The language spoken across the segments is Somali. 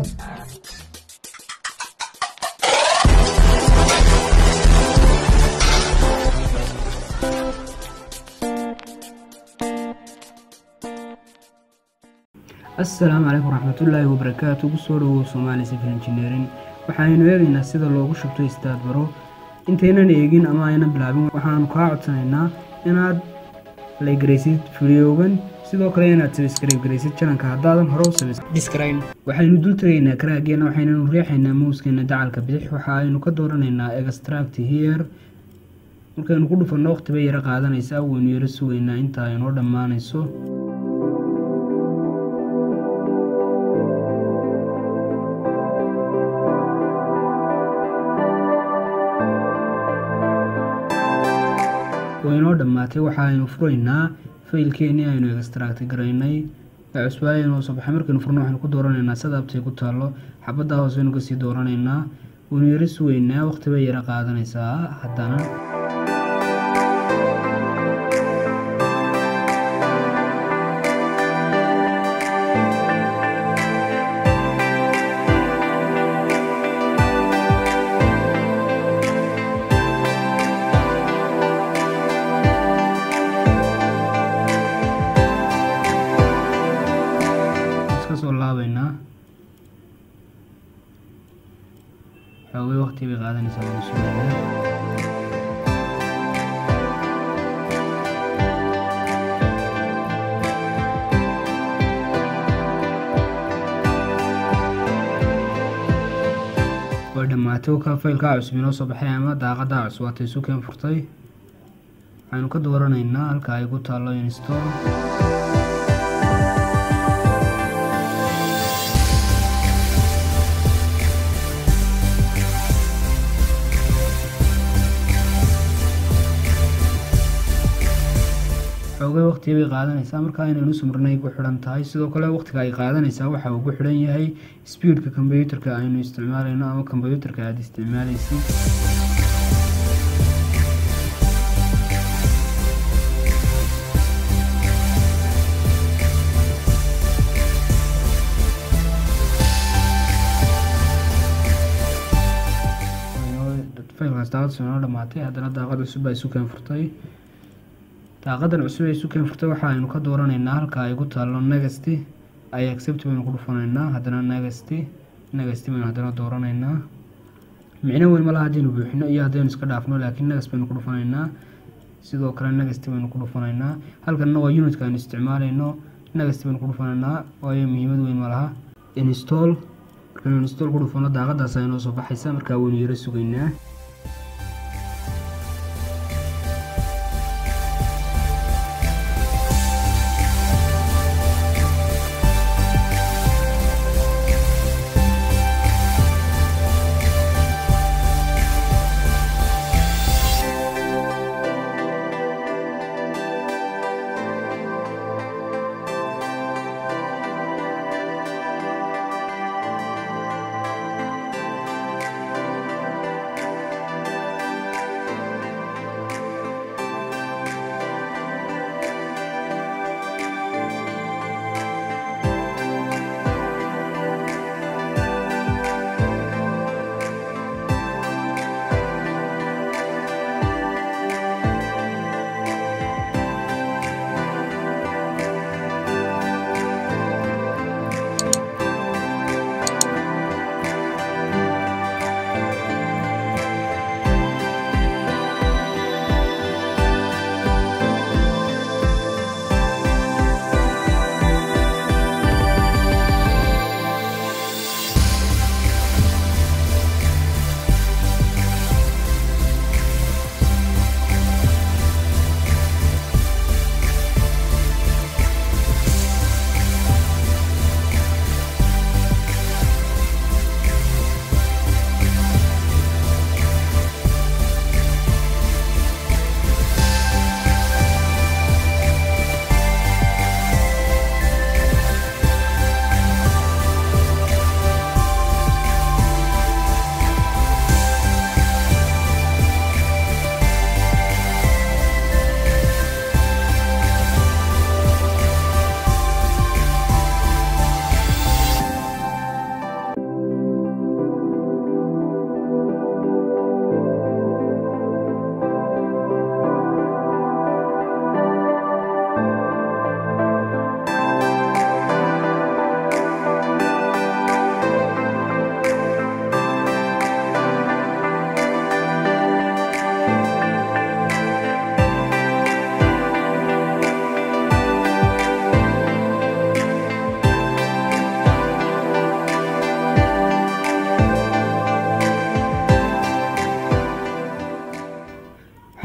assalaamu calaykum waraxmatullaahi wabarakaatu kusoo dhawow soomaali civil engineering waxaaynu eegaynaa sida loogu shubto istaad baro intaynan eegin ama aynan bilaabin waxaanu kaa codsanaynaa inaad laygaraysid fideogan sidoo kale inaad sabiskaraygaraysid jananka haddaadan hore u sabisdiskrayn waxaynu dul tagaynaa karaageena waxaynanu riixaynaa mowskeena dacalka bidix waxa aynu ka dooranaynaa extract here markaynu ku dhufanno waqti bay yaro qaadanaysaa waynu yaro sugaynaa inta ay noo dhammaanayso waynoo dhammaatay waxa aynu furaynaa faylkeenii aynu extract garaynay ee cusbaayo inoo soo baxay markaynu furno waxaynu ku dooranaynaa sadaabtay ku taallo xabadda hoose aynu kasii dooranaynaa waynu yaro sugaynaa waqti bay yaro qaadanaysaa haddana kasoo laabaynaa xoogay waqti bay qaadanaysaa waynu sugaynaa way dhammaatay ka faylkaa cusub inoo soo baxay ama daaqadaa cusub waatay sukeen furtay waxaynu ka dooranaynaa halka ay ku taallo install xoogay waqti bay qaadanaysaa markaa inaynu sumrinay ku xidhan tahay sidoo kale waqtiga ay qaadanaysaa waxa uu ku xidhan yahay speedka kombyuutarka aynu isticmaalayno ama kombyuutarka aada isticmaalaysid faylkaas daaqad soo noo dhamaatay haddana daaqad cusub baa isu keen furtay daaqadan cusub ee sukeen furtay waxa aynu ka dooranaynaa halka ay ku taallo negasty ay accept baynu ku dhufanaynaa haddana negasty negasty baynu haddana dooranaynaa micno weyn malaha haddaynu buuxino iyo haddaynu iska dhaafno laakiin negas baynu ku dhufanaynaa sidoo kale negasty baynu ku dhufanaynaa halkanna waa unitka aynu isticmaalayno negasty baynu ku dhufanaynaa waayo muhiimad weyn malaha install markaynu install ku dhufano daaqadaas aynoo soo baxaysa markaa waynu yaro sugaynaa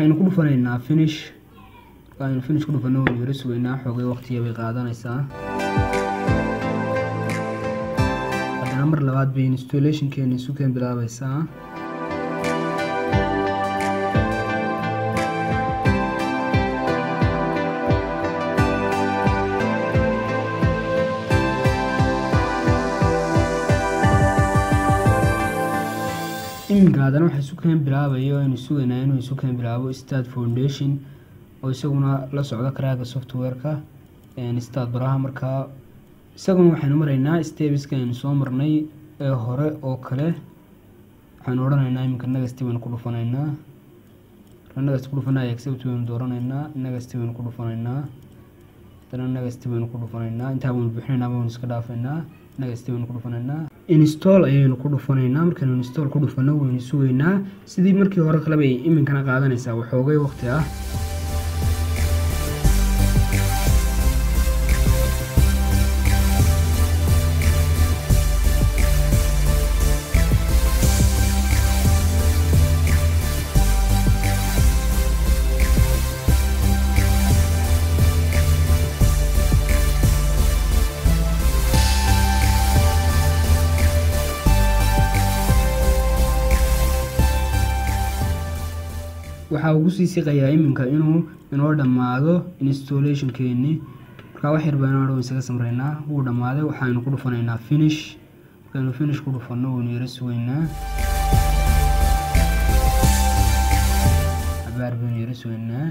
waxaynu ku dhufanaynaa finish aynu finish ku dhufano waynu yaro sugaynaa xoogay waqtiga bay qaadanaysaa haddana mar labaad bay installationkeeni sukeen bilaabaysaa iminka haddana waxa sukeen bilaabayo aynu sugaynaa inuu sukeen bilaabo start foundation oo isaguna la socdo karaaga software-ka start baraha markaa isaguna waxaynu maraynaa stebiska aynu soo marnay ee hore oo kale waxaynu odhanaynaa iminka negasti baynu ku dhufanaynaa negasti ku dhufanaa accept baynu dooranaynaa negasti baynu ku dhufanaynaa haddana negasti baynu ku dhufanaynaa intaa baynu buuxinaynaa baynu iska dhaafaynaa negasti baynu ku dhufanaynaa install ayaynu ku dhufanaynaa markaynu install ku dhufano waynu sugaynaa sidii markii hore kaleba ay iminkana qaadanaysaa waxoogay waqti ah waxaa ugu sii siqayaa iminka inuu inoo dhammaado installationkeeni markaa wax yar baynu adhow isaga samreynaa wuu dhammaaday waxaynu ku dhufanaynaa finish markaynu finish ku dhufanno waynu yaro sugaynaa cabaar baynu yaro sugaynaa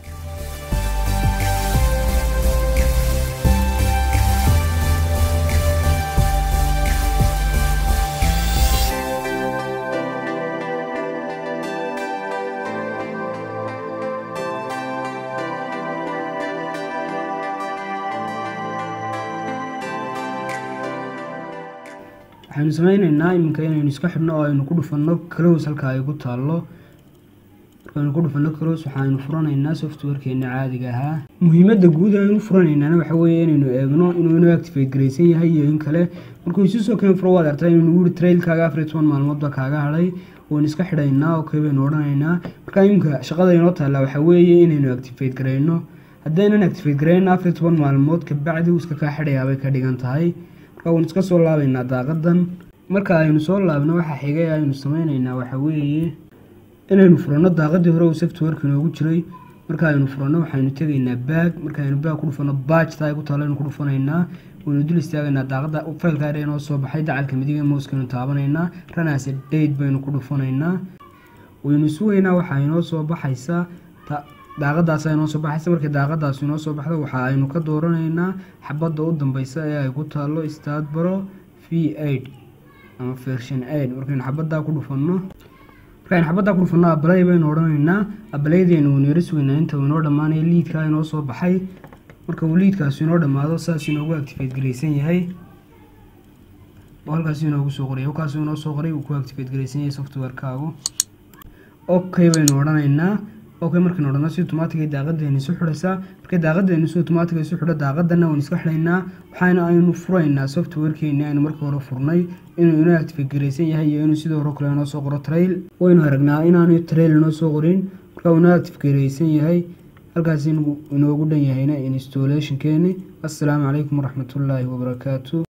waxaynu sameyneynaa iminka inaynu iska xidhno oo aynu ku dhufanno close halka ay ku taallo markaynu ku dhufanno close waxaynu furanaynaa softwarekeena caadiga ahaa muhiimadda guud aynu furanaynaana waxa weeye inaynu eegno inuu inoo activate garaysan yahay iyo in kale markuu isu soo keen furo waad artaa inuu nagu yiri trailkaaga afar iyo toban maalmoodba kaaga hadhay waynu iska xidhaynaa oo kale baynu odhanaynaa marka iminka shaqada inoo taallaa waxa weeye inaynu activate garayno haddaynan activate garayno afar iyo toban maalmood kabacdi uu iska kaa xidhayaa bay ka dhigan tahay waan iska soo laabaynaa daaqadan marka aynu soo laabno waxa xigay aynu sameyneynaa waxa weeye inaynu furanno daaqadii hore uu softwareka inoogu jiray marka aynu furanno waxaynu tegaynaa baag markaaynu baag ku dhufanno baajta ay ku taalo aynu ku dhufanaynaa waynu dul istaagaynaa daaqada faylka dha inoo soo baxay dacalka midiga mouskaynu taabanaynaa ranaase date baynu ku dhufanaynaa waynu sugaynaa waxaa inoo soo baxaysa daaqadaas inoo soo baxaysa markii daaqadaas inoo soo baxdo waxa aynu ka dooranaynaa xabadda u dambeysa ee ay ku taalo stadbaro v aid ama version aid markaynu xabaddaa ku dhufanno markaynu xabaddaa ku dhufanno abalay baynu odhanaynaa abalaydeenu waynu yaro sugaynaa inta uu inoo dhammaanayo liidkaa inoo soo baxay marka uu liidkaas inoo dhammaado saas inoogu activate garaysan yahay oo halkaas inoogu soo qoray halkaas inoo soo qoray uu ku activate garaysan yahay softwarekaagu okay baynu odhanaynaa okay markaynu odhano si automaatigay daaqadeena isu xidhaysaa markay daaqadeena si automaatig isu xidho daaqadana waynu iska xidhaynaa waxaana aynu furaynaa softwarekeeni aynu markii hore furnay inuu inoo activate garaysan yahay iyo inuu sidoo hore kale inoo soo qoro trail waynu aragnaa inaanu trail inoo soo qorin marka uu inoo active garaysan yahay halkaas inoogu dhan yahayna installationkeeni assalaamu calaykum waraxmatullaahi wabarakaatu